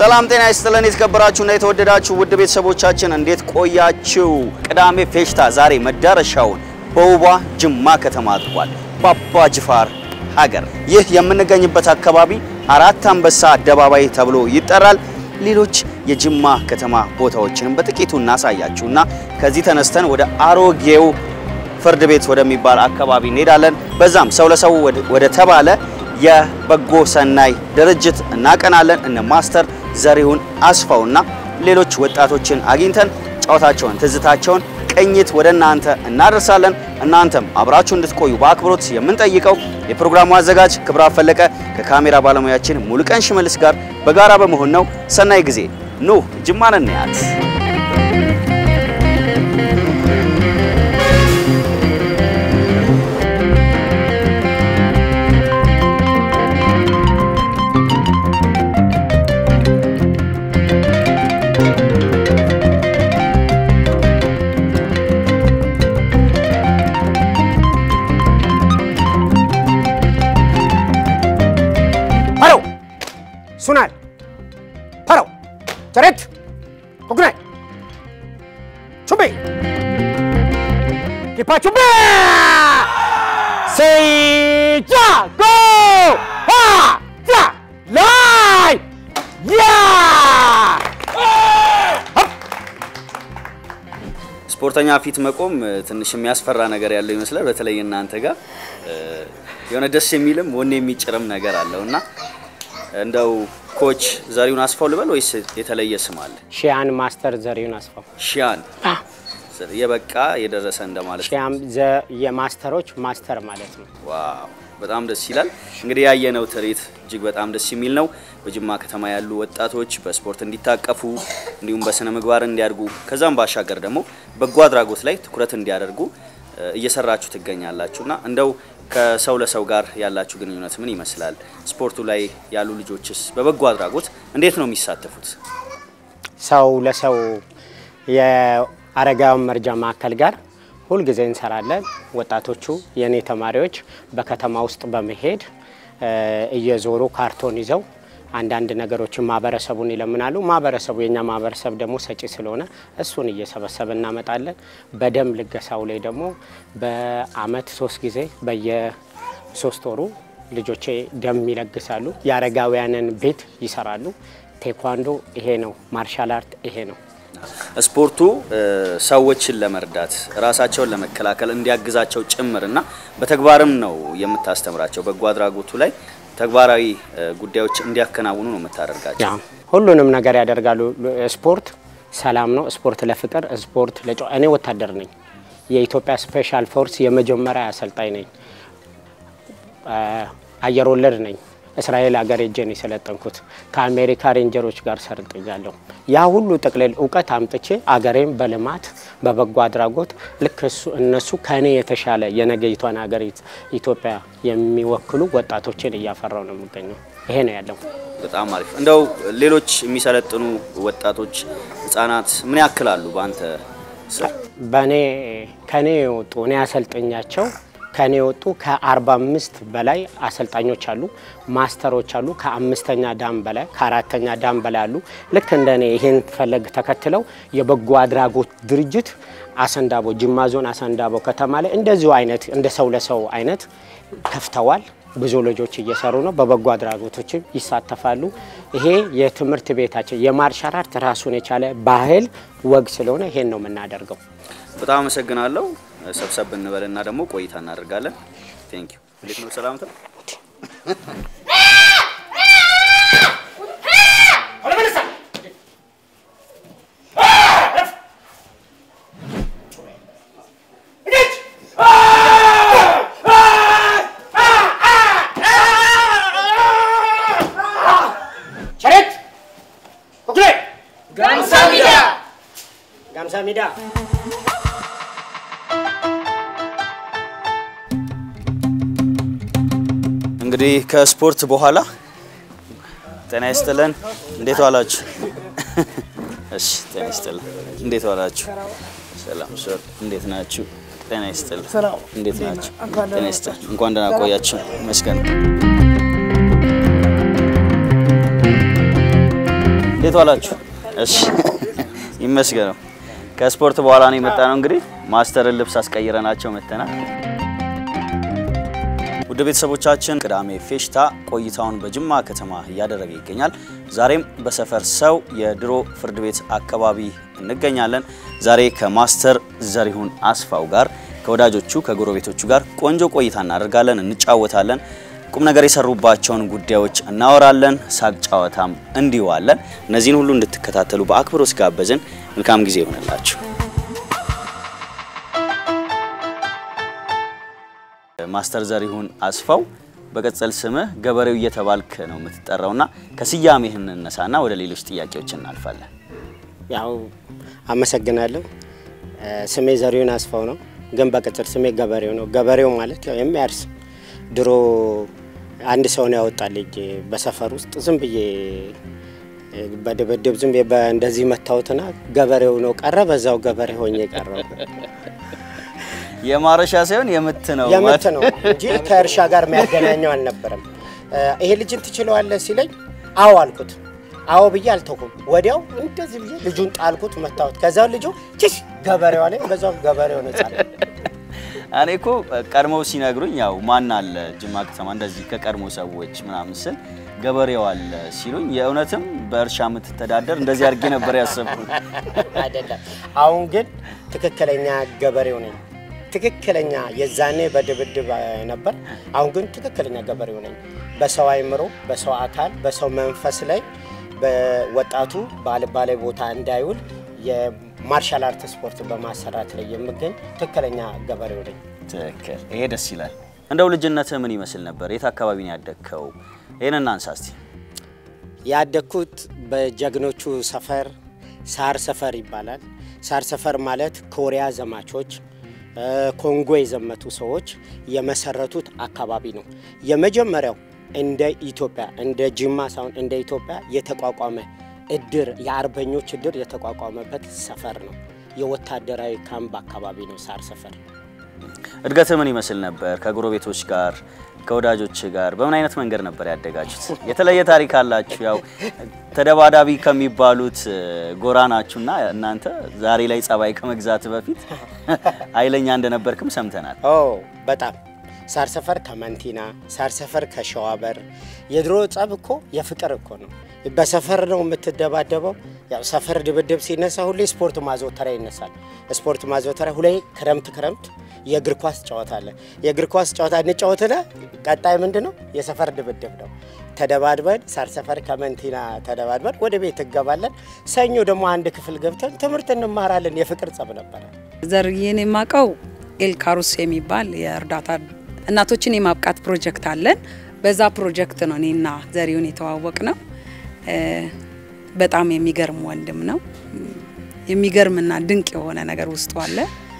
ሰላም ጤና ይስጥልን። የተከበራችሁና የተወደዳችሁ ውድ ቤተሰቦቻችን እንዴት ቆያችሁ? ቅዳሜ ፌሽታ ዛሬ መዳረሻውን በውቧ ጅማ ከተማ አድርጓል። በአባ ጅፋር ሀገር ይህ የምንገኝበት አካባቢ አራት አንበሳ አደባባይ ተብሎ ይጠራል። ሌሎች የጅማ ከተማ ቦታዎችንም በጥቂቱ እናሳያችሁና ከዚህ ተነስተን ወደ አሮጌው ፍርድ ቤት ወደሚባል አካባቢ እንሄዳለን። በዛም ሰው ለሰው ወደ ተባለ የበጎ ሰናይ ድርጅት እናቀናለን። እነ ማስተር ዘሪሁን አስፋውና ሌሎች ወጣቶችን አግኝተን ጨዋታቸውን፣ ትዝታቸውን ቅኝት ወደ እናንተ እናደርሳለን። እናንተም አብራችሁ እንድትቆዩ በአክብሮት የምንጠይቀው የፕሮግራሙ አዘጋጅ ክብራ ፈለቀ ከካሜራ ባለሙያችን ሙሉቀን ሽመልስ ጋር በጋራ በመሆን ነው። ሰናይ ጊዜ። ኑ ጅማን እንያት። Parou! Sunal! Parou! Charet! Kukunai! Chumbi! Kipa chumbi! Seja! Go! Ha! Ja! Lai! Ya! ስፖርተኛ ፊት መቆም ትንሽ የሚያስፈራ ነገር ያለው ይመስላል። በተለይ እናንተ ጋር የሆነ ደስ የሚልም ወኔ የሚጭርም ነገር አለው እና እንደው ኮች ዘሪሁን አስፋው ልበል ወይስ የተለየ ስም አለ? ሺያን ማስተር ዘሪሁን አስፋው ሺያን የበቃ የደረሰ እንደማለት ነው። ሺያም ዘ- የማስተሮች ማስተር ማለት ነው። ዋው በጣም ደስ ይላል። እንግዲህ ያየነው ትርኢት እጅግ በጣም ደስ የሚል ነው። በጅማ ከተማ ያሉ ወጣቶች በስፖርት እንዲታቀፉ እንዲሁም በስነ ምግባር እንዲያድጉ ከዛም ባሻገር ደግሞ በጎ አድራጎት ላይ ትኩረት እንዲያደርጉ እ፣ እየሰራችሁ ትገኛላችሁና እንደው ከሰው ለሰው ጋር ያላችሁ ግንኙነት ምን ይመስላል? ስፖርቱ ላይ ያሉ ልጆችስ በበጎ አድራጎት እንዴት ነው የሚሳተፉት? ሰው ለሰው የአረጋውያን መርጃ ማዕከል ጋር ሁልጊዜ እንሰራለን። ወጣቶቹ የእኔ ተማሪዎች በከተማ ውስጥ በመሄድ እ፣ እየዞሩ ካርቶን ይዘው አንዳንድ ነገሮችን ማህበረሰቡን ይለምናሉ። ማህበረሰቡ የኛ ማህበረሰብ ደግሞ ሰጪ ስለሆነ እሱን እየሰበሰበ እናመጣለን። በደም ልገሳው ላይ ደግሞ በአመት ሶስት ጊዜ በየሶስት ወሩ ልጆቼ ደም ይለግሳሉ። የአረጋውያንን ቤት ይሰራሉ። ቴኳንዶ ይሄ ነው። ማርሻል አርት ይሄ ነው። ስፖርቱ እ፣ ሰዎችን ለመርዳት ራሳቸውን ለመከላከል እንዲያግዛቸው ጭምር እና በተግባርም ነው የምታስተምራቸው። በጎ አድራጎቱ ላይ ተግባራዊ እ፣ ጉዳዮች እንዲያከናውኑ ነው የምታደርጋቸው። ያ ሁሉንም ነገር ያደርጋሉ። ስፖርት ሰላም ነው። ስፖርት ለፍቅር፣ ስፖርት ለጨዋ እኔ ወታደር ነኝ። የኢትዮጵያ ስፔሻል ፎርስ የመጀመሪያ አሰልጣኝ ነኝ። አ፣ አየር ወለድ ነኝ። እስራኤል ሀገር ሄጄ ነው የሰለጠንኩት። ከአሜሪካ ሬንጀሮች ጋር ሰርጥያለሁ። ያ ሁሉ ጥቅልል እውቀት አምጥቼ አገሬም በልማት በበጎ አድራጎት ልክ እሱ እነሱ ከእኔ የተሻለ የነገይቷን ሀገር ኢትዮጵያ የሚወክሉ ወጣቶችን እያፈራው ነው የሚገኘው። ይሄ ነው ያለው። በጣም አሪፍ። እንደው ሌሎች የሚሰለጥኑ ወጣቶች ህጻናት ምን ያክላሉ በአንተ ስር? በእኔ ከኔ የወጡ እኔ አሰልጠኛቸው ከኔ የወጡ ከ45 በላይ አሰልጣኞች አሉ፣ ማስተሮች አሉ። ከአምስተኛ ዳም በላይ ከአራተኛ ዳም በላይ አሉ። ልክ እንደ እኔ ይህን ፈለግ ተከትለው የበጎ አድራጎት ድርጅት አሰንዳቦ ጅማ ዞን አሰንዳቦ ከተማ ላይ እንደዚሁ አይነት እንደ ሰው ለሰው አይነት ከፍተዋል። ብዙ ልጆች እየሰሩ ነው። በበጎ አድራጎቶችም ይሳተፋሉ። ይሄ የትምህርት ቤታችን የማርሻል አርት ራሱን የቻለ ባህል ወግ ስለሆነ ይሄን ነው የምናደርገው። በጣም አመሰግናለሁ። ሰብሰብ እንበልና ደግሞ ቆይታ እናደርጋለን። ቴንክ ዩ። እንዴት ነው ሰላምታ? ሸሬት ኦኬ ጋምሳ ሚዳ ጋምሳ ሜዳ እንግዲህ ከስፖርት በኋላ ጤና ይስጥልን። እንዴት ዋላችሁ? እሺ፣ ጤና ይስጥልን። እንዴት ዋላችሁ? ሰላም ሶር፣ እንዴት ናችሁ? ጤና ይስጥልን። እንዴት ናችሁ? ጤና ይስጥልን። እንኳን ደህና ቆያችሁ። መስገን እንዴት ዋላችሁ? እሺ ይመስገነው። ከስፖርት በኋላ ነው የመጣ ነው። እንግዲህ ማስተርን ልብስ አስቀይረናቸው መተናል። ውድ ቤተሰቦቻችን ቅዳሜ ፌሽታ ቆይታውን በጅማ ከተማ እያደረገ ይገኛል። ዛሬም በሰፈር ሰው የድሮ ፍርድ ቤት አካባቢ እንገኛለን። ዛሬ ከማስተር ዘሪሁን አስፋው ጋር ከወዳጆቹ ከጎረቤቶቹ ጋር ቆንጆ ቆይታ እናደርጋለን፣ እንጫወታለን። ቁም ነገር የሰሩባቸውን ጉዳዮች እናወራለን። ሳቅ ጨዋታም እንዲዋለን። እነዚህን ሁሉ እንድትከታተሉ በአክብሮት ጋበዝን። መልካም ጊዜ ይሆንላችሁ። ማስተር ዘሪሁን አስፋው በቅጽል ስምህ ገበሬው እየተባልክ ነው የምትጠራውና ከስያሜህ እንነሳና ወደ ሌሎች ጥያቄዎች እናልፋለን። ያው አመሰግናለሁ። ስሜ ዘሪሁን አስፋው ነው፣ ግን በቅጽል ስሜ ገበሬው ነው። ገበሬው ማለት ያው የሚያርስ ድሮ አንድ ሰው ነው ያወጣልኝ በሰፈር ውስጥ ዝም ብዬ በድብድብ ዝም ብዬ እንደዚህ መታወትና ገበሬው ነው ቀረ። በዛው ገበሬ ሆኜ ቀረው። የማረሻ ሳይሆን የምት ነው የምት ነው እንጂ ከእርሻ ጋር የሚያገናኘው አልነበረም። ይሄ ልጅን ትችለዋለህ ሲለኝ አዎ አልኩት። አዎ ብዬ አልተኩም። ወዲያው እንደዚህ ብዬ ልጁን ጣልኩት፣ መታወት። ከዛው ልጁ ችሽ ገበሬዋ ላይ በዛው ገበሬው ነው ጻለ። እኔ እኮ ቀድሞው ሲነግሩኝ ያው ማን አለ ጅማ ከተማ እንደዚህ ከቀድሞ ሰዎች ምናምን ስል ገበሬው አለ ሲሉኝ የእውነትም በእርሻ የምትተዳደር እንደዚህ አድርጌ ነበር ያሰብኩት። አይደለም። አሁን ግን ትክክለኛ ገበሬው ነኝ። ትክክለኛ የዛኔ በድብድብ ነበር። አሁን ግን ትክክለኛ ገበሬው ነኝ። በሰው አይምሮ፣ በሰው አካል፣ በሰው መንፈስ ላይ በወጣቱ ባልባሌ ቦታ እንዳይውል የማርሻል አርት ስፖርት በማሰራት ላይ የምገኝ ትክክለኛ ገበሬው ነኝ። ትክክል። ይሄ ደስ ይላል። እንደው ልጅነትህ ምን ይመስል ነበር? የት አካባቢ ነው ያደግከው? ይህን እናንሳ እስቲ። ያደግኩት በጀግኖቹ ሰፈር ሳር ሰፈር ይባላል። ሳር ሰፈር ማለት ኮሪያ ዘማቾች ኮንጎ የዘመቱ ሰዎች የመሰረቱት አካባቢ ነው። የመጀመሪያው እንደ ኢትዮጵያ እንደ ጅማ ሳይሆን እንደ ኢትዮጵያ የተቋቋመ እድር የአርበኞች እድር የተቋቋመበት ሰፈር ነው። የወታደራዊ ካምፕ አካባቢ ነው ሳር ሰፈር። እድገትህ ምን ይመስል ነበር? ከጎረቤቶች ጋር ከወዳጆች ጋር በምን አይነት መንገድ ነበር ያደጋችሁት? የተለየ ታሪክ አላችሁ። ያው ተደባዳቢ ከሚባሉት ጎራ ናችሁና እናንተ ዛሬ ላይ ጸባይ ከመግዛት በፊት ኃይለኛ እንደነበርክም ሰምተናል። ኦ በጣም ሳር ሰፈር ከመንቲና ሳር ሰፈር ከሸዋበር የድሮ ጸብ እኮ የፍቅር እኮ ነው። በሰፈር ነው የምትደባደበው። ያው ሰፈር ድብድብ ሲነሳ ሁሌ ስፖርት ማዘውተሪያ ይነሳል። ስፖርት ማዘውተሪያ ሁሌ ክረምት ክረምት የእግር ኳስ ጨዋታ አለ። የእግር ኳስ ጨዋታ እንጫወትና ቀጣይ ምንድን ነው የሰፈር ድብድብ ነው። ተደባድበን ሳር ሰፈር ከመንቲና ተደባድበን ወደ ቤት እንገባለን። ሰኞ ደግሞ አንድ ክፍል ገብተን ትምህርት እንማራለን። የፍቅር ጸብ ነበረ። ዘርዬን የማውቀው ኤልካሩስ የሚባል የእርዳታ እናቶችን የማብቃት ፕሮጀክት አለን። በዛ ፕሮጀክት ነው እኔና ዘሪሁን የተዋወቅ ነው። በጣም የሚገርም ወንድም ነው። የሚገርምና ድንቅ የሆነ ነገር ውስጡ አለ።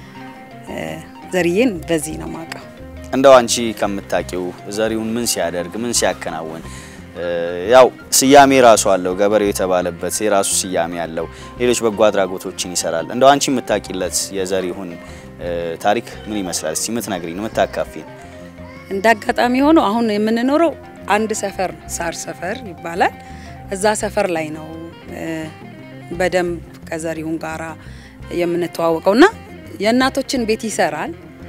ዘርዬን በዚህ ነው ማውቀው። እንደው አንቺ ከምታውቂው ዘሪሁን ምን ሲያደርግ ምን ሲያከናውን ያው ስያሜ ራሱ አለው ገበሬው የተባለበት የራሱ ስያሜ አለው። ሌሎች በጎ አድራጎቶችን ይሰራል። እንደው አንቺ የምታውቂለት የዘሪሁን ታሪክ ምን ይመስላል? እስቲ የምትነግሪን የምታካፊን። እንደ አጋጣሚ ሆኖ አሁን የምንኖረው አንድ ሰፈር ነው፣ ሳር ሰፈር ይባላል። እዛ ሰፈር ላይ ነው በደንብ ከዘሪሁን ጋራ የምንተዋወቀውና የእናቶችን ቤት ይሰራል።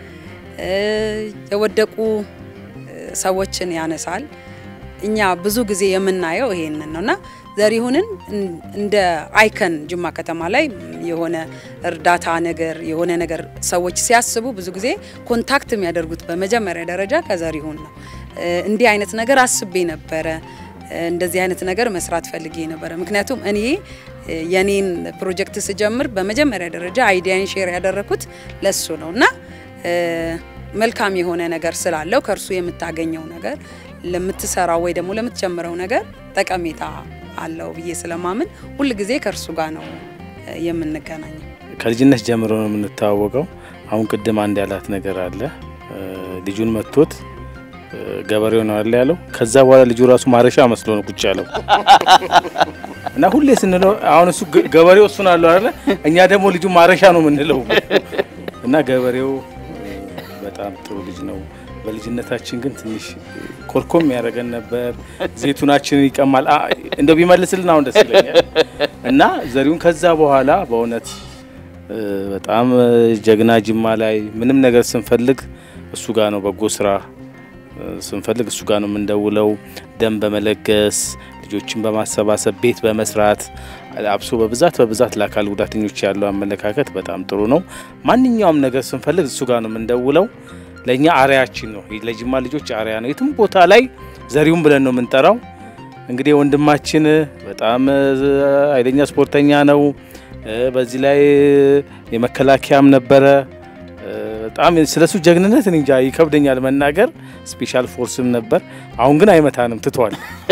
የወደቁ ሰዎችን ያነሳል። እኛ ብዙ ጊዜ የምናየው ይሄንን ነውና ዘሪሁንን እንደ አይከን ጅማ ከተማ ላይ የሆነ እርዳታ ነገር የሆነ ነገር ሰዎች ሲያስቡ ብዙ ጊዜ ኮንታክት የሚያደርጉት በመጀመሪያ ደረጃ ከዘሪሁን ነው። እንዲህ አይነት ነገር አስቤ ነበረ፣ እንደዚህ አይነት ነገር መስራት ፈልጌ ነበረ። ምክንያቱም እኔ የኔን ፕሮጀክት ስጀምር በመጀመሪያ ደረጃ አይዲያን ሼር ያደረኩት ለሱ ነው እና መልካም የሆነ ነገር ስላለው ከእርሱ የምታገኘው ነገር ለምትሰራው ወይ ደግሞ ለምትጀምረው ነገር ጠቀሜታ አለው ብዬ ስለማምን ሁል ጊዜ ከእርሱ ጋር ነው የምንገናኘው። ከልጅነት ጀምሮ ነው የምንተዋወቀው። አሁን ቅድም አንድ ያላት ነገር አለ። ልጁን መቶት ገበሬው ነው አለ ያለው። ከዛ በኋላ ልጁ ራሱ ማረሻ መስሎ ነው ቁጭ ያለው እና ሁሌ ስንለው አሁን እሱ ገበሬው እሱን አለው አይደለ፣ እኛ ደግሞ ልጁ ማረሻ ነው የምንለው እና ገበሬው በጣም ጥሩ ልጅ ነው። በልጅነታችን ግን ትንሽ ኮልኮም ያደረገን ነበር። ዘይቱናችንን ይቀማል። አ- እንደው ቢመልስልን አሁን ደስ ይለኛል። እና ዘሪሁን ከዛ በኋላ በእውነት እ፣ በጣም እ፣ ጀግና ጅማ ላይ ምንም ነገር ስንፈልግ እሱ ጋር ነው በጎ ስራ እ፣ ስንፈልግ እሱ ጋር ነው የምንደውለው። ደም በመለገስ ልጆችን በማሰባሰብ ቤት በመስራት አብሶ በብዛት በብዛት ለአካል ጉዳተኞች ያለው አመለካከት በጣም ጥሩ ነው። ማንኛውም ነገር ስንፈልግ እሱ ጋር ነው የምንደውለው። ለእኛ አርያችን ነው። ለጅማ ልጆች አርያ ነው። የትም ቦታ ላይ ዘሪሁን ብለን ነው የምንጠራው። እንግዲህ ወንድማችን በጣም እ፣ ኃይለኛ ስፖርተኛ ነው። እ፣ በዚህ ላይ የመከላከያም ነበረ። እ፣ በጣም ስለሱ ጀግንነት እኔ እንጃ ይከብደኛል መናገር። ስፔሻል ፎርስም ነበር። አሁን ግን አይመታንም ትቷል።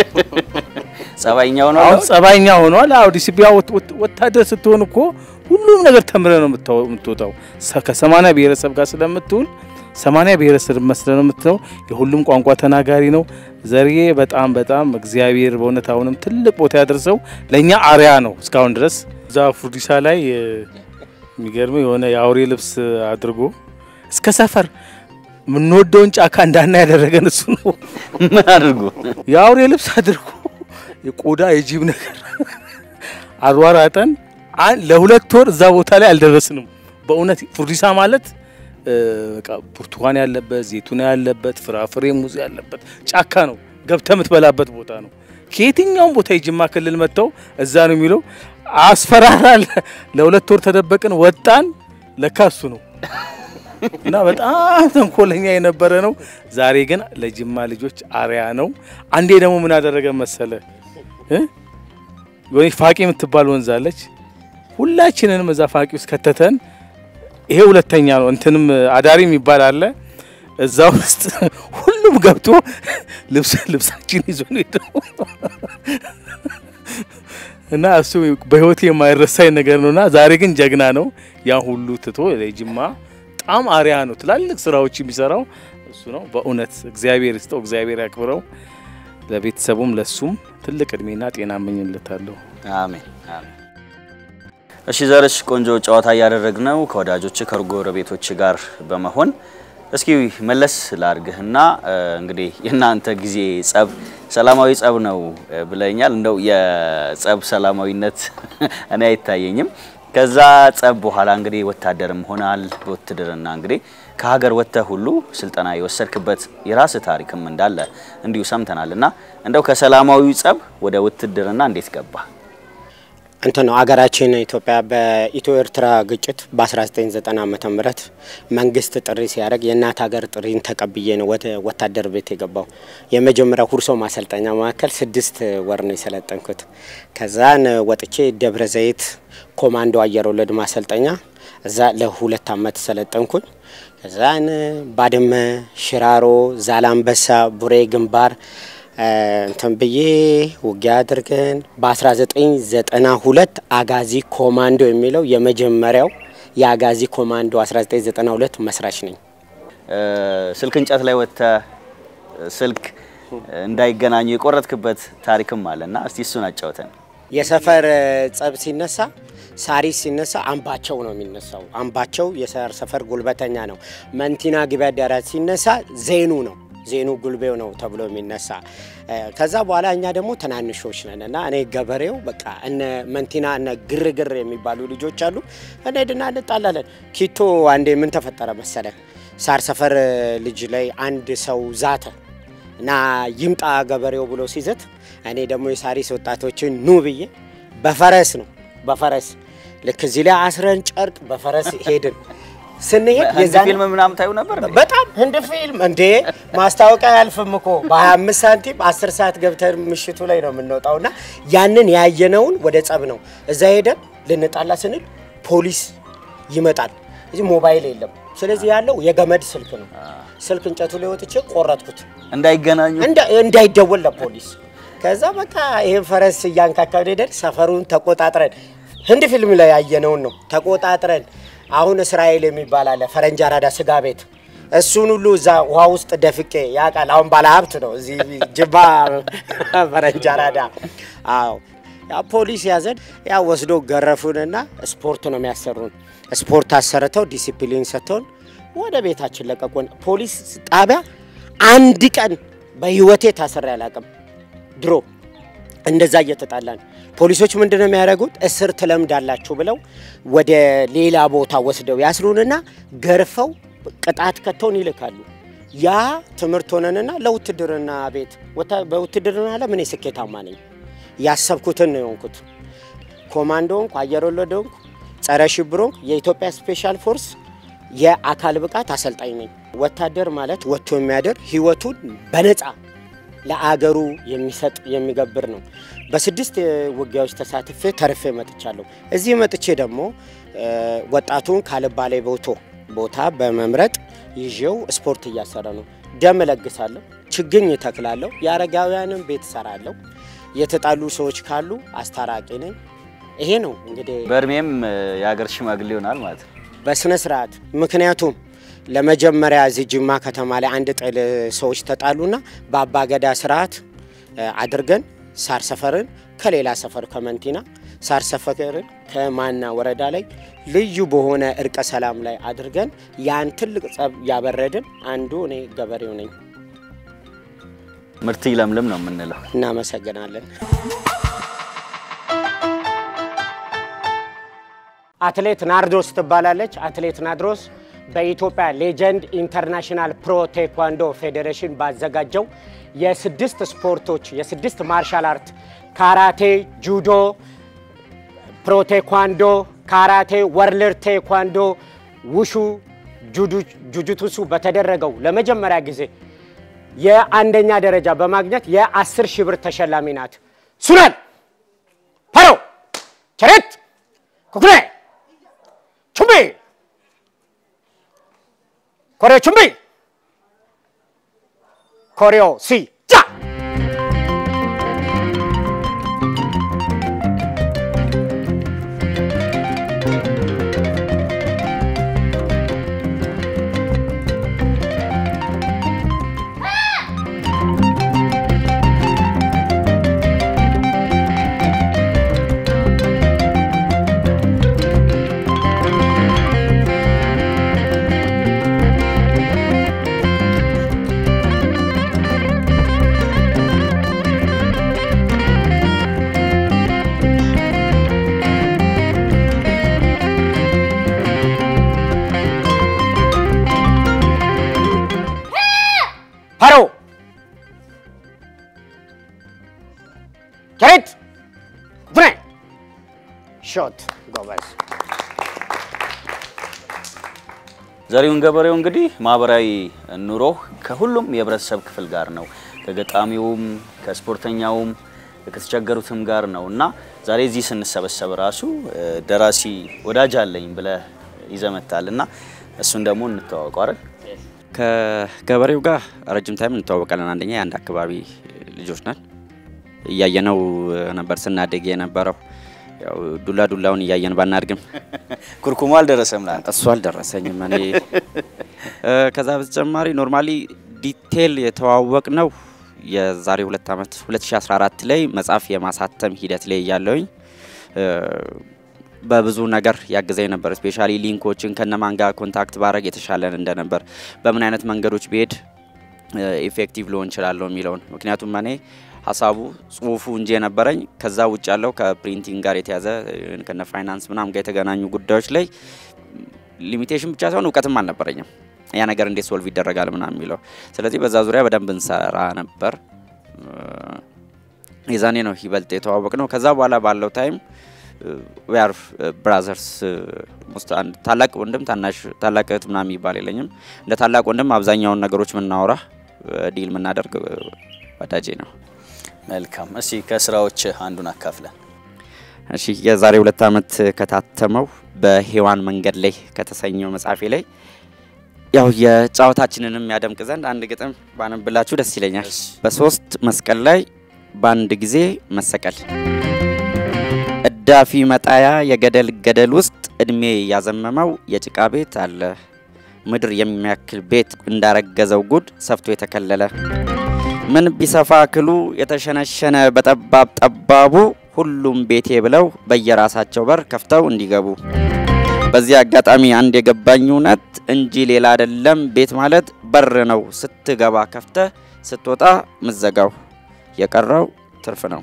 ጸባይኛው ነው አሁን ጸባይኛ ሆኗል። አዎ ዲሲፕሊን ወታደር ስትሆን እኮ ሁሉም ነገር ተምረ ነው የምታወ- የምትወጣው። ሰ- ከሰማንያ ብሔረሰብ ጋር ስለምትውል ሰማንያ ብሔረሰብ መስለ ነው የምትለው። የሁሉም ቋንቋ ተናጋሪ ነው። ዘርዬ በጣም በጣም እግዚአብሔር በእውነት አሁንም ትልቅ ቦታ ያደርሰው። ለእኛ አርያ ነው እስካሁን ድረስ። እዛ ፉርዲሳ ላይ እ፣ የሚገርመው የሆነ የአውሬ ልብስ አድርጎ እስከ ሰፈር የምንወደውን ጫካ እንዳና ያደረገን እሱ ነው። ምን አድርጉ የአውሬ ልብስ አድርጎ የቆዳ የጅብ ነገር አሯራጠን። አን- ለሁለት ወር እዛ ቦታ ላይ አልደረስንም። በእውነት ፉርዲሳ ማለት እ፣ በቃ ብርቱካን ያለበት ዘይቱና ያለበት ፍራፍሬ ሙዝ ያለበት ጫካ ነው። ገብተ የምትበላበት ቦታ ነው። ከየትኛውም ቦታ የጅማ ክልል መጥተው እዛ ነው የሚለው አስፈራራል። ለሁለት ወር ተደበቅን፣ ወጣን። ለካ እሱ ነው እና በጣም ተንኮለኛ የነበረ ነው። ዛሬ ግን ለጅማ ልጆች አርያ ነው። አንዴ ደግሞ ምን አደረገ መሰለ እ? የሆነ ፋቂ የምትባል ወንዝ አለች። ሁላችንንም እዛ ፋቂ ውስጥ ከተተን። ይሄ ሁለተኛ ነው። እንትንም አዳሪ የሚባል አለ እዛ ውስጥ ሁሉም ገብቶ ልብስ ልብሳችን ይዞ ነው ሄደው እና እሱ በህይወቴ የማይረሳኝ ነገር ነውና ዛሬ ግን ጀግና ነው። ያ ሁሉ ትቶ ለጅማ በጣም አርያ ነው። ትላልቅ ስራዎች የሚሰራው እሱ ነው። በእውነት እግዚአብሔር ይስጠው፣ እግዚአብሔር ያክብረው። ለቤተሰቡም ለሱም ትልቅ እድሜና ጤና እመኝለታለሁ። አሜን አሜን። እሺ ዘርሽ ቆንጆ ጨዋታ እያደረግን ነው ከወዳጆች ከጎረቤቶች ጋር በመሆን እስኪ መለስ ላርግህና እ፣ እንግዲህ የእናንተ ጊዜ ጸብ ሰላማዊ ጸብ ነው እ፣ ብለኛል። እንደው የጸብ ሰላማዊነት እኔ አይታየኝም። ከዛ ጸብ በኋላ እንግዲህ ወታደርም ሆናል። በውትድርና እንግዲህ ከሀገር ወጥተህ ሁሉ ስልጠና የወሰድክበት የራስ ታሪክም እንዳለ እንዲሁ ሰምተናል። እና እንደው ከሰላማዊ ጸብ ወደ ውትድርና እንዴት ገባ? እንትን ነው አገራችን ኢትዮጵያ በኢትዮ ኤርትራ ግጭት በ1990 ዓመተ ምህረት መንግስት ጥሪ ሲያደርግ የእናት ሀገር ጥሪን ተቀብዬ ነው ወደ ወታደር ቤት የገባው። የመጀመሪያ ሁርሶ ማሰልጠኛ ማዕከል ስድስት ወር ነው የሰለጠንኩት። ከዛን ወጥቼ ደብረ ዘይት ኮማንዶ አየር ወለድ ማሰልጠኛ እዛ ለሁለት አመት ሰለጠንኩኝ። ከዛን ባድመ፣ ሽራሮ፣ ዛላምበሳ፣ ቡሬ ግንባር እንትን ብዬ ውጊያ አድርገን በ1992 አጋዚ ኮማንዶ የሚለው የመጀመሪያው የአጋዚ ኮማንዶ 1992 መስራች ነኝ። እ፣ ስልክ እንጨት ላይ ወጥተህ ስልክ እንዳይገናኙ የቆረጥክበት ታሪክም አለና እስቲ እሱን አጫውተን። የሰፈር ጸብ ሲነሳ ሳሪስ ሲነሳ አምባቸው ነው የሚነሳው። አምባቸው የሰር ሰፈር ጉልበተኛ ነው። መንቲና ግቢ አዳራሽ ሲነሳ ዜኑ ነው ዜኑ ጉልቤው ነው ተብሎ የሚነሳ እ፣ ከዛ በኋላ እኛ ደግሞ ትናንሾች ነን እና እኔ ገበሬው በቃ እነ መንቲና እነ ግርግር የሚባሉ ልጆች አሉ። እንሄድና እንጣላለን። ኪቶ አንዴ ምን ተፈጠረ መሰለ ሳር ሰፈር ልጅ ላይ አንድ ሰው ዛተ እና ይምጣ ገበሬው ብሎ ሲዘት እኔ ደግሞ የሳሪስ ወጣቶችን ኑ ብዬ በፈረስ ነው በፈረስ ልክ እዚህ ላይ አስረን ጨርቅ በፈረስ ሄድን። ስንሄድ ህንድ የዛን ፊልም ምናምን ታዩ ነበር እንዴ? በጣም ህንድ ፊልም እንዴ ማስታወቂያ አያልፍም እኮ በ25 ሳንቲም 10 ሰዓት ገብተን ምሽቱ ላይ ነው የምንወጣው። እና ያንን ያየነውን ወደ ጸብ ነው እዛ ሄደን ልንጣላ ስንል ፖሊስ ይመጣል። እዚህ ሞባይል የለም። ስለዚህ ያለው የገመድ ስልክ ነው። ስልክ እንጨቱ ላይ ወጥቼ ቆረጥኩት እንዳይገናኙ እንዳ- እንዳይደወል ለፖሊስ። ከዛ በቃ ይሄን ፈረስ እያንካካን ሄደን ሰፈሩን ተቆጣጥረን ህንድ ፊልም ላይ ያየነውን ነው ተቆጣጥረን። አሁን እስራኤል የሚባል አለ ፈረንጅ አራዳ ስጋ ቤት እሱን ሁሉ እዛ ውሃ ውስጥ ደፍቄ ያውቃል። አሁን ባለ ሀብት ነው እዚህ ጅማ ፈረንጅ አራዳ። አዎ ያ ፖሊስ ያዘን፣ ያ ወስዶ ገረፉንና ስፖርት ነው የሚያሰሩን። ስፖርት አሰርተው ዲሲፕሊን ሰጥተውን ወደ ቤታችን ለቀቁን። ፖሊስ ጣቢያ አንድ ቀን በህይወቴ ታስሬ አላውቅም። ድሮ እንደዛ እየተጣላን ፖሊሶች ምንድን ነው የሚያደርጉት? እስር ትለምዳላችሁ ብለው ወደ ሌላ ቦታ ወስደው ያስሩንና ገርፈው ቅጣት ከተውን ይልካሉ። ያ ትምህርት ሆነንና ለውትድርና ቤት ወታ- በውትድርና ዓለም እኔ ስኬታማ ነኝ። ያሰብኩትን ነው የሆንኩት። ኮማንዶ ሆንኩ፣ አየር ወለድ ሆንኩ፣ ጸረ ሽብር ሆንኩ፣ የኢትዮጵያ ስፔሻል ፎርስ የአካል ብቃት አሰልጣኝ ነኝ። ወታደር ማለት ወጥቶ የሚያደር ህይወቱን በነፃ ለአገሩ የሚሰጥ የሚገብር ነው። በስድስት ውጊያዎች ተሳትፌ ተርፌ መጥቻለሁ። እዚህ መጥቼ ደግሞ እ፣ ወጣቱን ካልባሌ ቦቶ ቦታ በመምረጥ ይዤው ስፖርት እያሰረ ነው። ደም እለግሳለሁ፣ ችግኝ እተክላለሁ፣ የአረጋውያንም ቤት እሰራለሁ። የተጣሉ ሰዎች ካሉ አስታራቂ ነኝ። ይሄ ነው እንግዲህ በእድሜም እ፣ የሀገር ሽማግሌ ይሆናል ማለት ነው። በስነ ስርዓት ምክንያቱም ለመጀመሪያ እዚህ ጅማ ከተማ ላይ አንድ ጥል ሰዎች ተጣሉና በአባ ገዳ ስርዓት እ፣ አድርገን ሳር ሰፈርን ከሌላ ሰፈር ከመንቲና ሳር ሰፈርን ከማና ወረዳ ላይ ልዩ በሆነ እርቀ ሰላም ላይ አድርገን ያን ትልቅ ጸብ ያበረድን አንዱ እኔ ገበሬው ነኝ። ምርት ይለምልም ነው የምንለው። እናመሰግናለን። አትሌት ናርዶስ ትባላለች። አትሌት ናርዶስ በኢትዮጵያ ሌጀንድ ኢንተርናሽናል ፕሮ ቴኳንዶ ፌዴሬሽን ባዘጋጀው የስድስት ስፖርቶች የስድስት ማርሻል አርት ካራቴ፣ ጁዶ፣ ፕሮ ቴኳንዶ፣ ካራቴ፣ ወርልድ ቴኳንዶ፣ ውሹ፣ ጁዱ- ጁጁቱሱ በተደረገው ለመጀመሪያ ጊዜ የአንደኛ ደረጃ በማግኘት የአስር ሺህ ብር ተሸላሚ ናት። ሱነን ፓሮ ቸሬት ኩኩኔ ቹምቢ ኮሪዮ ቹምቢ ኮሪዮ ሲ ጃ ፓሮ ቸሬት ኩኩኔ ሾት ጎበዝ ዘሪሁን ገበሬው እንግዲህ ማህበራዊ ኑሮ ከሁሉም የህብረተሰብ ክፍል ጋር ነው። ከገጣሚውም፣ ከስፖርተኛውም፣ ከተቸገሩትም ጋር ነው እና ዛሬ እዚህ ስንሰበሰብ ራሱ እ፣ ደራሲ ወዳጅ አለኝ ብለህ ይዘመታል እና እሱን ደግሞ እንተዋወቀው አይደል? ከገበሬው ጋር ረጅም ታይም እንተዋወቃለን። አንደኛ የአንድ አካባቢ ልጆች ነን። እያየነው ነበር ስናደግ የነበረው ያው ዱላ ዱላውን እያየን ባናድግም ኩርኩሙ አልደረሰም ላንተ። እሱ አልደረሰኝም። እኔ እ፣ ከዛ በተጨማሪ ኖርማሊ ዲቴል የተዋወቅ ነው የዛሬ ሁለት ዓመት 2014 ላይ መጽሐፍ የማሳተም ሂደት ላይ እያለውኝ እ፣ በብዙ ነገር ያግዘኝ ነበር። ስፔሻሊ ሊንኮችን ከነማን ጋር ኮንታክት ባረግ የተሻለን እንደነበር በምን አይነት መንገዶች ብሄድ ኢፌክቲቭ ሊሆን እችላለሁ የሚለውን ምክንያቱም እኔ ሀሳቡ ጽሁፉ እንጂ የነበረኝ ከዛ ውጭ ያለው ከፕሪንቲንግ ጋር የተያዘ ከነ ፋይናንስ ምናምን ጋር የተገናኙ ጉዳዮች ላይ ሊሚቴሽን ብቻ ሳይሆን እውቀትም አልነበረኝም። ያ ነገር እንዴት ሶልቭ ይደረጋል ምናምን የሚለው ስለዚህ በዛ ዙሪያ በደንብ እንሰራ ነበር። የዛኔ ነው ይበልጥ የተዋወቅ ነው። ከዛ በኋላ ባለው ታይም ዊአር ብራዘርስ ውስጥ አንድ ታላቅ ወንድም ታናሽ ታላቅ እህት ምናምን የሚባል የለኝም። እንደ ታላቅ ወንድም አብዛኛውን ነገሮች የምናወራ ዲል የምናደርግ ወዳጄ ነው። መልካም። እስቲ ከስራዎች አንዱን አካፍለን። እሺ የዛሬ ሁለት ዓመት ከታተመው በሔዋን መንገድ ላይ ከተሰኘው መጽሐፌ ላይ ያው የጨዋታችንንም ያደምቅ ዘንድ አንድ ግጥም ባነብላችሁ ደስ ይለኛል። በሶስት መስቀል ላይ በአንድ ጊዜ መሰቀል እዳፊ መጣያ የገደል ገደል ውስጥ እድሜ ያዘመመው የጭቃ ቤት አለ ምድር የሚያክል ቤት እንዳረገዘው ጉድ ሰፍቶ የተከለለ ምን ቢሰፋ ክሉ የተሸነሸነ በጠባብ ጠባቡ ሁሉም ቤቴ ብለው በየራሳቸው በር ከፍተው እንዲገቡ በዚህ አጋጣሚ አንድ የገባኝ እውነት እንጂ ሌላ አይደለም። ቤት ማለት በር ነው። ስትገባ ከፍተህ ስትወጣ ምዘጋው፣ የቀረው ትርፍ ነው።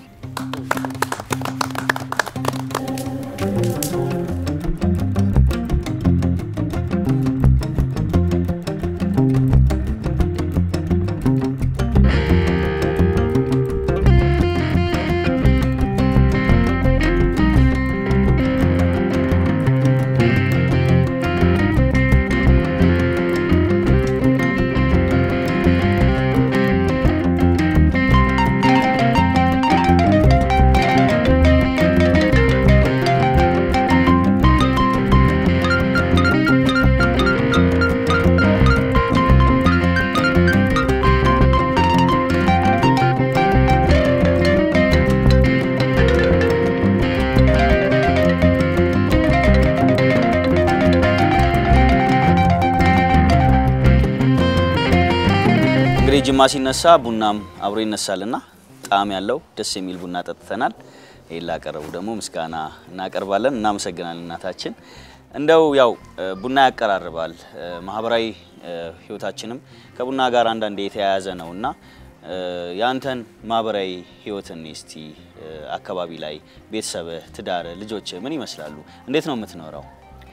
እንግዲህ ጅማ ሲነሳ ቡናም አብሮ ይነሳልና ጣዕም ያለው ደስ የሚል ቡና ጠጥተናል። ይህን ላቀረቡ ደግሞ ምስጋና እናቀርባለን። እናመሰግናለን እናታችን። እንደው ያው እ፣ ቡና ያቀራርባል እ፣ ማህበራዊ እ፣ ህይወታችንም ከቡና ጋር አንዳንዴ የተያያዘ ነው እና እ፣ ያንተን ማህበራዊ ህይወትን እስቲ እ፣ አካባቢ ላይ ቤተሰብህ፣ ትዳርህ፣ ልጆችህ ምን ይመስላሉ? እንዴት ነው የምትኖረው?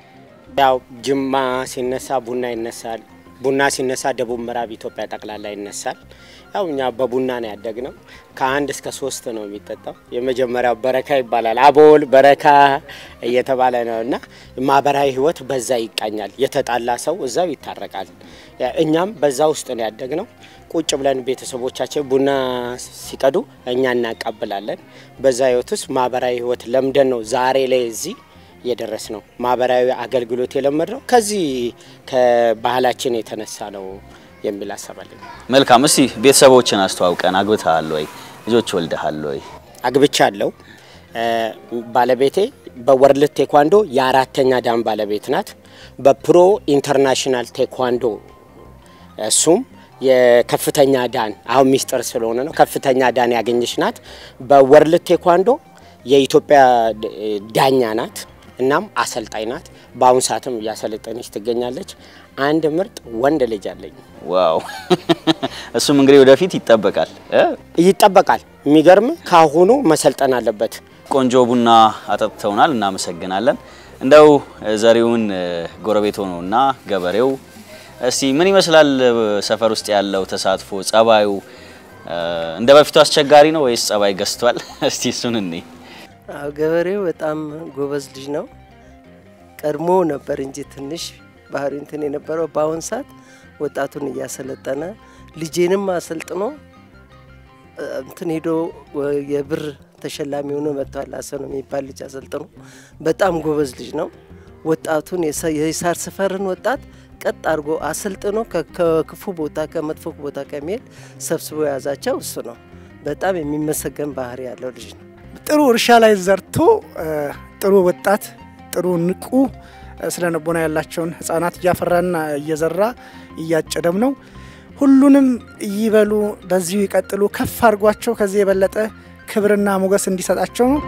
ያው ጅማ ሲነሳ ቡና ይነሳል። ቡና ሲነሳ ደቡብ ምዕራብ ኢትዮጵያ ጠቅላላ ይነሳል። ያው እኛ በቡና ነው ያደግነው። ከአንድ እስከ ሶስት ነው የሚጠጣው። የመጀመሪያው በረካ ይባላል። አቦል በረካ እየተባለ ነው እና ማህበራዊ ህይወት በዛ ይቃኛል። የተጣላ ሰው እዛው ይታረቃል። ያ እኛም በዛ ውስጥ ነው ያደግነው። ቁጭ ብለን ቤተሰቦቻችን ቡና ሲቀዱ እኛ እናቀብላለን። በዛ ህይወት ውስጥ ማህበራዊ ህይወት ለምደን ነው ዛሬ ላይ እዚህ የደረስ ነው። ማህበራዊ አገልግሎት የለመድ ነው ከዚህ ከባህላችን የተነሳ ነው የሚል አሰባለኝ። መልካም። እስቲ ቤተሰቦችን አስተዋውቀን። አግብተሃል ወይ? ልጆች ወልደሃል ወይ? አግብቻለሁ። እ፣ ባለቤቴ በወርልድ ቴኳንዶ የአራተኛ ዳን ባለቤት ናት። በፕሮ ኢንተርናሽናል ቴኳንዶ እሱም የከፍተኛ ዳን አሁን ሚስጥር ስለሆነ ነው ከፍተኛ ዳን ያገኘች ናት። በወርልድ ቴኳንዶ የኢትዮጵያ ድ- ዳኛ ናት። እናም አሰልጣኝ ናት። በአሁኑ ሰዓትም እያሰለጠነች ትገኛለች። አንድ ምርጥ ወንድ ልጅ አለኝ። ዋው! እሱም እንግዲህ ወደፊት ይጠበቃል እ? ይጠበቃል። የሚገርም ካሁኑ መሰልጠን አለበት። ቆንጆ ቡና አጠጥተውናል፣ እናመሰግናለን። እንደው ዘሪውን እ፣ ጎረቤት ሆኖና ገበሬው እስቲ ምን ይመስላል እ፣ ሰፈር ውስጥ ያለው ተሳትፎ ጸባዩ እ፣ እንደ በፊቱ አስቸጋሪ ነው ወይስ ጸባይ ገዝቷል? እስቲ እሱን እኔ አዎ ገበሬው በጣም ጎበዝ ልጅ ነው። ቀድሞ ነበር እንጂ ትንሽ ባህሪ እንትን የነበረው በአሁን ሰዓት ወጣቱን እያሰለጠነ ልጄንም አሰልጥኖ እ፣ እንትን ሄዶ ወ- የብር ተሸላሚ ሆኖ መጥቷል። አሰኖ የሚባል ልጅ አሰልጥኖ በጣም ጎበዝ ልጅ ነው። ወጣቱን የሳ- የሳር ሰፈርን ወጣት ቀጥ አድርጎ አሰልጥኖ ከ- ከክፉ ቦታ ከመጥፎ ቦታ ከሚሄድ ሰብስቦ የያዛቸው እሱ ነው። በጣም የሚመሰገን ባህሪ ያለው ልጅ ነው። ጥሩ እርሻ ላይ ዘርቶ እ፣ ጥሩ ወጣት ጥሩ ንቁ እ፣ ስነ ልቦና ያላቸውን ህጻናት እያፈራና እየዘራ እያጨደም ነው። ሁሉንም ይበሉ፣ በዚሁ ይቀጥሉ፣ ከፍ አድርጓቸው ከዚህ የበለጠ ክብርና ሞገስ እንዲሰጣቸው ነው።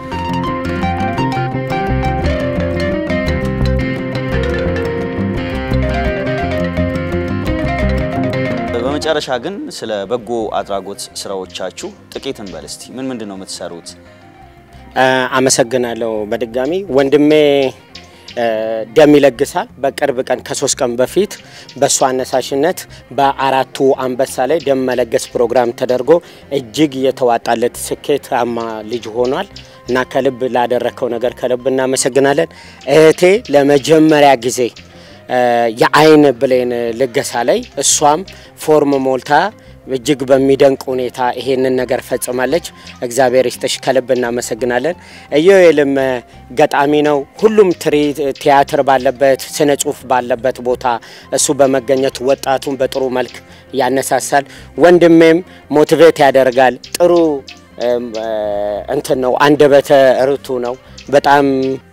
በመጨረሻ ግን ስለ በጎ አድራጎት ስራዎቻችሁ ጥቂት እንበል እስቲ። ምን ምንድን ነው የምትሰሩት? እ፣ አመሰግናለሁ በድጋሚ ወንድሜ እ፣ ደም ይለግሳል። በቅርብ ቀን ከሶስት ቀን በፊት በእሱ አነሳሽነት በአራቱ አንበሳ ላይ ደም መለገስ ፕሮግራም ተደርጎ እጅግ የተዋጣለት ስኬታማ ልጅ ሆኗል እና ከልብ ላደረከው ነገር ከልብ እናመሰግናለን። እህቴ ለመጀመሪያ ጊዜ እ፣ የአይን ብሌን ልገሳ ላይ እሷም ፎርም ሞልታ እጅግ በሚደንቅ ሁኔታ ይሄንን ነገር ፈጽማለች። እግዚአብሔር ይስጥሽ፣ ከልብ እናመሰግናለን። ኢዮኤልም ገጣሚ ነው። ሁሉም ትርኢት ቲያትር ባለበት ስነ ጽሁፍ ባለበት ቦታ እሱ በመገኘቱ ወጣቱን በጥሩ መልክ ያነሳሳል። ወንድሜም ሞቲቬት ያደርጋል። ጥሩ እም፣ እ፣ እንትን ነው፣ አንደበተ ርቱ ነው። በጣም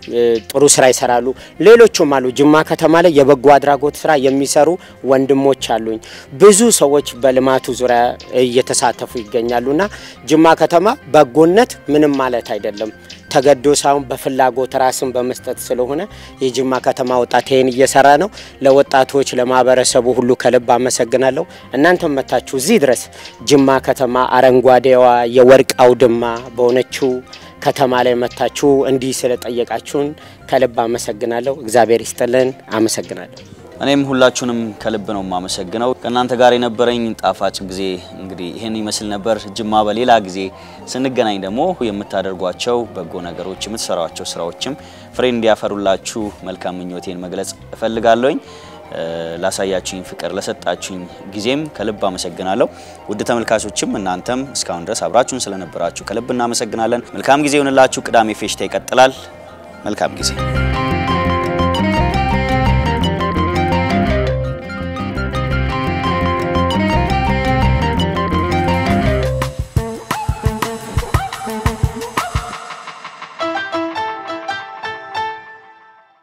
ጥሩ ስራ ይሰራሉ። ሌሎቹም አሉ። ጅማ ከተማ ላይ የበጎ አድራጎት ስራ የሚሰሩ ወንድሞች አሉኝ። ብዙ ሰዎች በልማቱ ዙሪያ እየተሳተፉ ይገኛሉና ጅማ ከተማ በጎነት ምንም ማለት አይደለም ተገዶ ሳይሆን በፍላጎት ራስን በመስጠት ስለሆነ የጅማ ከተማ ወጣት ይህን እየሰራ ነው። ለወጣቶች ለማህበረሰቡ ሁሉ ከልብ አመሰግናለሁ። እናንተም መታችሁ እዚህ ድረስ ጅማ ከተማ አረንጓዴዋ የወርቅ አውድማ በሆነችው ከተማ ላይ መታችሁ እንዲህ ስለጠየቃችሁን ከልብ አመሰግናለሁ። እግዚአብሔር ይስጥልን። አመሰግናለሁ። እኔም ሁላችሁንም ከልብ ነው የማመሰግነው። ከእናንተ ጋር የነበረኝ ጣፋጭ ጊዜ እንግዲህ ይህን ይመስል ነበር። ጅማ በሌላ ጊዜ ስንገናኝ ደግሞ የምታደርጓቸው በጎ ነገሮች፣ የምትሰሯቸው ስራዎችም ፍሬ እንዲያፈሩላችሁ መልካም ምኞቴን መግለጽ እፈልጋለሁኝ። ላሳያችሁኝ ፍቅር፣ ለሰጣችሁኝ ጊዜም ከልብ አመሰግናለሁ። ውድ ተመልካቾችም እናንተም እስካሁን ድረስ አብራችሁን ስለነበራችሁ ከልብ እናመሰግናለን። መልካም ጊዜ ይሆንላችሁ። ቅዳሜ ፌሽታ ይቀጥላል። መልካም ጊዜ